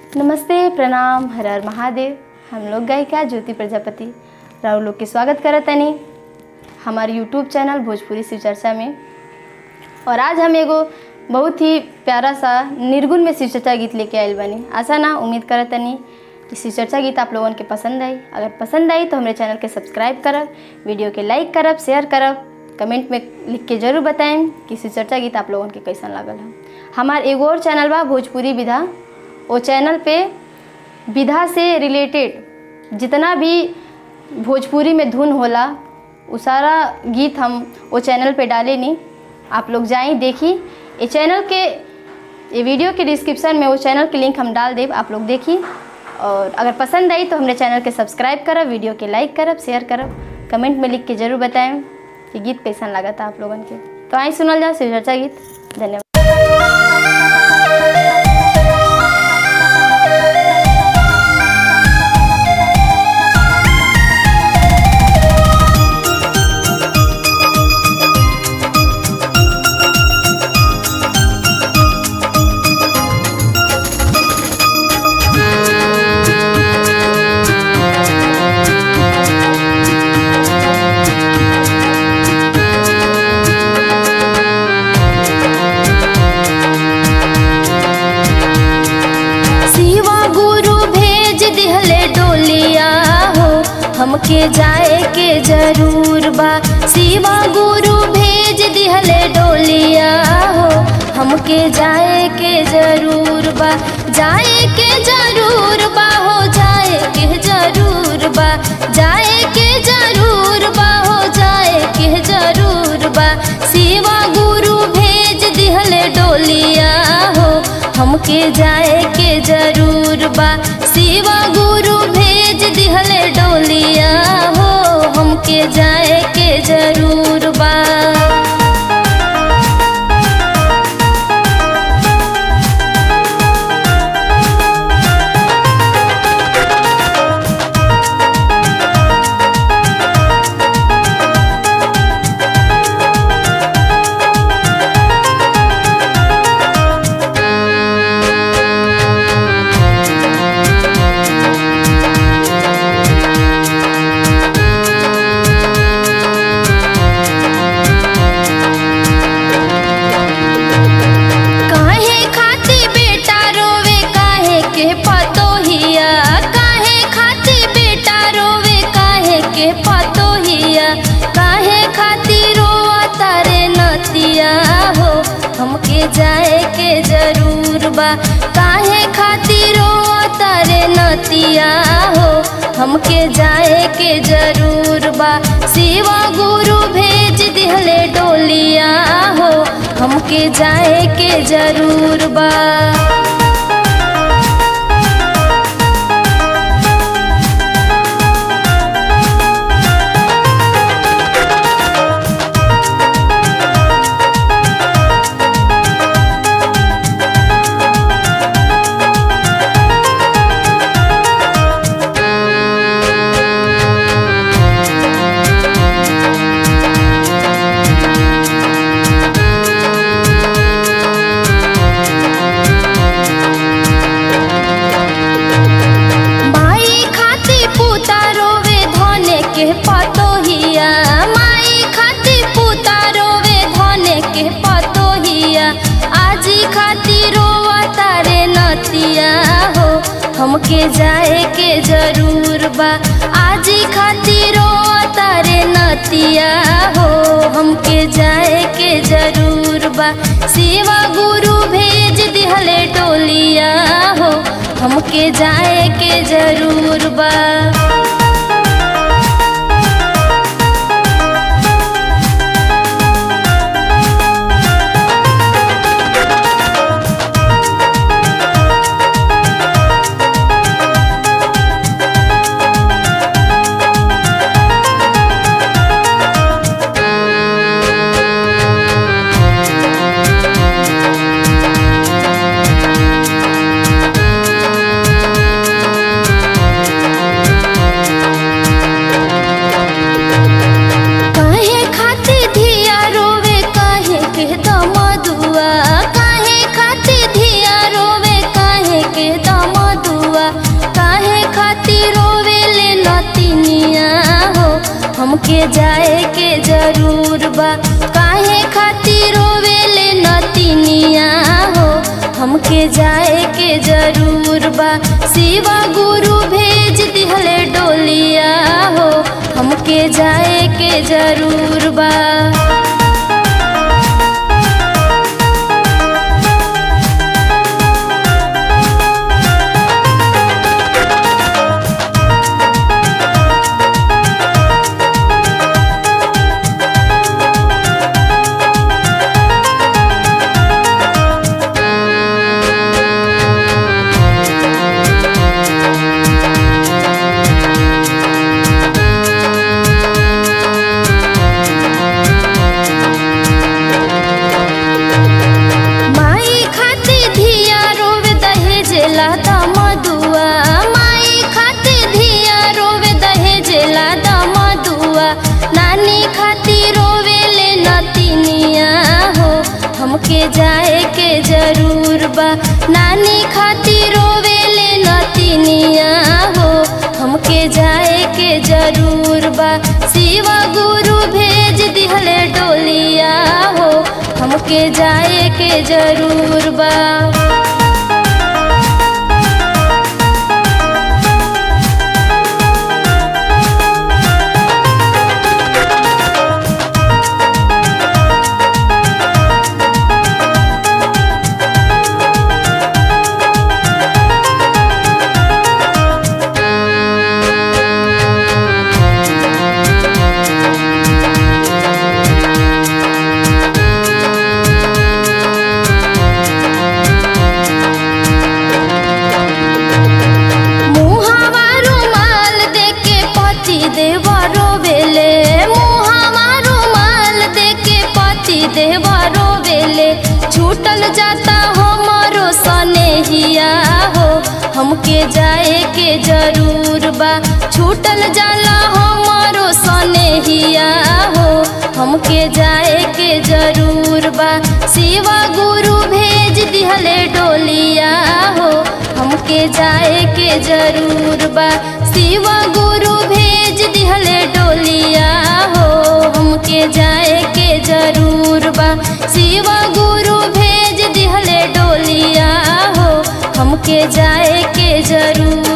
नमस्ते प्रणाम हर हर महादेव हम लोग गायिका ज्योति प्रजापति राहुल लोग के स्वागत करत तनी हमारे यूट्यूब चैनल भोजपुरी शिव चर्चा में और आज हम एगो बहुत ही प्यारा सा निर्गुण में शिव चर्चा गीत लेके आयल बनी आशा ना उम्मीद करत तनी कि शिव चर्चा गीत आप लोगन के पसंद आई अगर पसंद आई तो हमारे चैनल के सब्सक्राइब करब वीडियो के लाइक करब शेयर करब कमेंट में लिख के जरूर बताएं कि शिव चर्चा गीत आप लोगन के कैसन लागल है हमार एगो और चैनल बा भोजपुरी विधा वो चैनल पे विधा से रिलेटेड जितना भी भोजपुरी में धुन होला वो सारा गीत हम वो चैनल पे डाले नहीं आप लोग जाएं देखी ये चैनल के ये वीडियो के डिस्क्रिप्शन में वो चैनल के लिंक हम डाल देब आप लोग देखी और अगर पसंद आई तो हमारे चैनल के सब्सक्राइब करब वीडियो के लाइक करब शेयर करब कमेंट में लिख के जरूर बताएं कि गीत कैसन लगा था आप लोगन के तो आई सुनल जाओ शिव चर्चा गीत धन्यवाद शिवा गुरु भेज दिहले डोलिया हो हमके जाए के जरूर बा शिवा गुरु भेज दिहले डोलिया हो हमके जाए के जरूर बा जाए के जरूर बा हो जाए के जरूर बा जाए के जरूर बा हो जाए के जरूर बा शिवा गुरु भेज दिहले डोलिया हो हमके जाए के जरूर बा शिवा गुरु भेज दिहले डोलिया हो हमके जाए के जरूर बा काहे खाती बेटा रोवे काहे के पतोहिया काहे खाती बेटा रोवे काहे के पतोहिया काहे खाती रोआ तारे नतिया हो हमके जाए के जरूर बा काहे खाती रोआ तारे नतिया हो हमके जाए के जरूर बा शिवा गुरु भेज दिहले डोलिया हो हमके जाए के जरूर बा माई खाती पूता रोवे धने के पतोहिया माई खाती पूता रोवे धने के पतोहिया आजी खाती रोवा तारे नतिया हो हमके जाए के जरूर बा आजी खाती रोवा तारे नतिया हो हमके जाए के जरूर बा शिवा गुरु भेज दिहले टोलिया हो हमके जाए के जरूर बा हमके जाए के जरूर बा काहे खातिर रोवेले नतिनिया हो हमके जाए के जरूर बा शिवा गुरु भेज दिहले डोलिया हो हमके जाए के जरूर बा माई खाते धिया रोवे दहेज लादा मधुआ माई खाते धिया रोवे दहेज लादा मधुआ नानी खाती रोवे ले नतिनिया हो हमके जाए के जरूर बा नानी खाती रोवे ले नतिनिया हो हमके जाए के जरूर बा शिवा गुरु भेज दिहले डोलिया हो हमके जाए के जरूर बा मुहावा रुमाल देके पति देवा रोवेले मुहावा रुमाल देके पति देवा रोवेले छूटल जाता हमारो सनेहिया हो हमके जाए के जरूर बा छूटल जाला हमारो सनेहिया हो हमके जाए के जरूर बा शिवा गुरु भेज दिहले डोलिया हो हमके जाए के जरूर बा शिवा गुरु भेज दिहले डोलिया हो हमके जाए के जरूर बा शिवा गुरु भेज दिहले डोलिया हो हमके जाए के जरूर